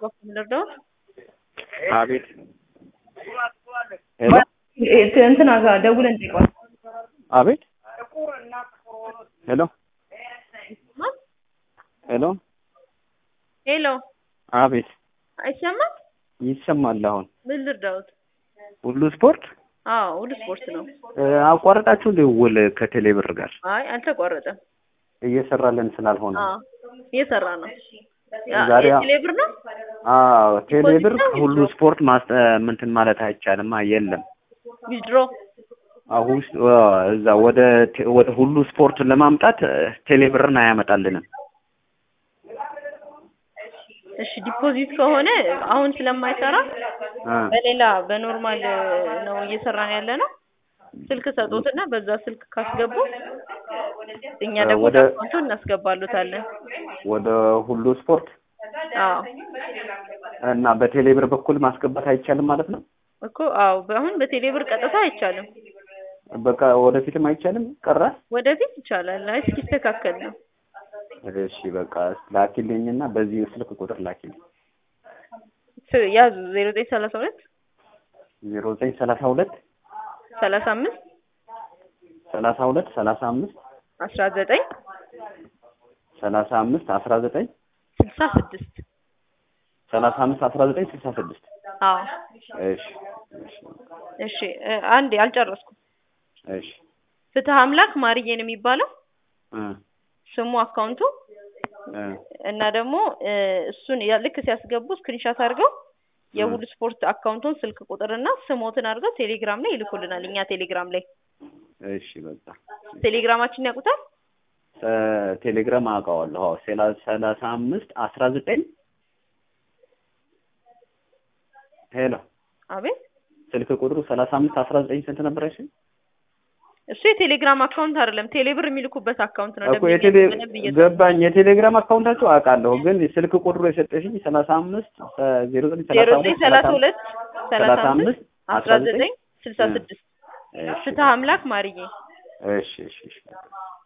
ልርዳው? አቤት ሄሎ እንትና ጋር ደውለን ጠይቋል። አቤት ሄሎ ሄሎ ሄሎ አቤት አይሰማም? ይሰማል። አሁን ምን ልርዳውት? ሁሉ ስፖርት አዎ ሁሉ ስፖርት ነው። እ፣ አቋረጣችሁ ደውል ከቴሌብር ጋር አይ አልተቋረጠም። እየሰራለን ስላልሆነ አዎ እየሰራ ነው። ዛሬ ቴሌብር ነው። አዎ ቴሌብር ዲፖዚት ነው ሁሉ ዊዝድሮ? ስፖርት ማስ ምንትን ማለት አይቻልም። የለም ዊዝድሮ አሁን እዛ ወደ ቴ- ወደ ሁሉ ስፖርት ለማምጣት እ፣ ቴሌብርን አያመጣልንም። እሺ ዲፖዚት ከሆነ አሁን ስለማይሰራ እ፣ በሌላ በኖርማል ነው እየሰራን ያለ ነው። ስልክ ሰጡትና በዛ ስልክ ካስገቡ እኛ እ፣ ደግሞ ወደ- አካውንቱን እናስገባሉታለን። ወደ ሁሉ ስፖርት አዎ እና በቴሌብር በኩል ማስገባት አይቻልም ማለት ነው። እኮ አዎ አሁን በቴሌብር ቀጥታ አይቻልም። በቃ ወደፊትም አይቻልም ቀረ። ወደፊት ይቻላል። አይ እስኪስተካከል ነው። እሺ በቃ ላኪልኝና በዚህ ስልክ ቁጥር ላኪልኝ ስ- ያዙ ዜሮ ዘጠኝ ሰላሳ ሁለት ዜሮ ዘጠኝ ሰላሳ ሁለት ሰላሳ አምስት ሰላሳ ሁለት ሰላሳ አምስት አስራ ዘጠኝ ሰላሳ አምስት አስራ ዘጠኝ ስልሳ ስድስት ሰላሳ አምስት አስራ ዘጠኝ ስልሳ ስድስት አዎ እሺ እሺ እሺ እ፣ አንዴ አልጨረስኩም። እሺ ፍትህ አምላክ ማርዬ ነው የሚባለው እ ስሙ አካውንቱ እ እና ደግሞ እ፣ እሱን ያ- ልክ ሲያስገቡ ስክሪንሻት አድርገው የሁሉ ስፖርት አካውንቱን ስልክ ቁጥርና ስሞትን አድርገው ቴሌግራም ላይ ይልኩልናል። እኛ ቴሌግራም ላይ እሺ በቃ ቴሌግራማችን ያውቁታል። እ፣ ቴሌግራም አውቀዋለሁ። አዎ ሰላ- ሰላሳ አምስት አስራ ዘጠኝ ሄሎ አቤት ስልክ ቁጥሩ ሰላሳ አምስት አስራ ዘጠኝ ስንት ነበር? እሺ እሱ የቴሌግራም አካውንት አይደለም፣ ቴሌብር የሚልኩበት አካውንት ነው። እኮ ደንበኛ የቴሌ በደንብ እየሰማ- ገባኝ። የቴሌግራም አካውንታቸው አውቃለሁ፣ ግን ስልክ ቁጥሩ የሰጠሽኝ ሰላሳ አምስት ዜሮ ዘጠኝ ዜሮ ሰላሳ ዘጠኝ ሁለት ሰላሳ ሁለት ሰላሳ ሰላሳ አምስት አምስት አስራ ዘጠኝ ስልሳ ስድስት እሺ ፍትህ አምላክ ማርዬ እሺ እሺ እሺ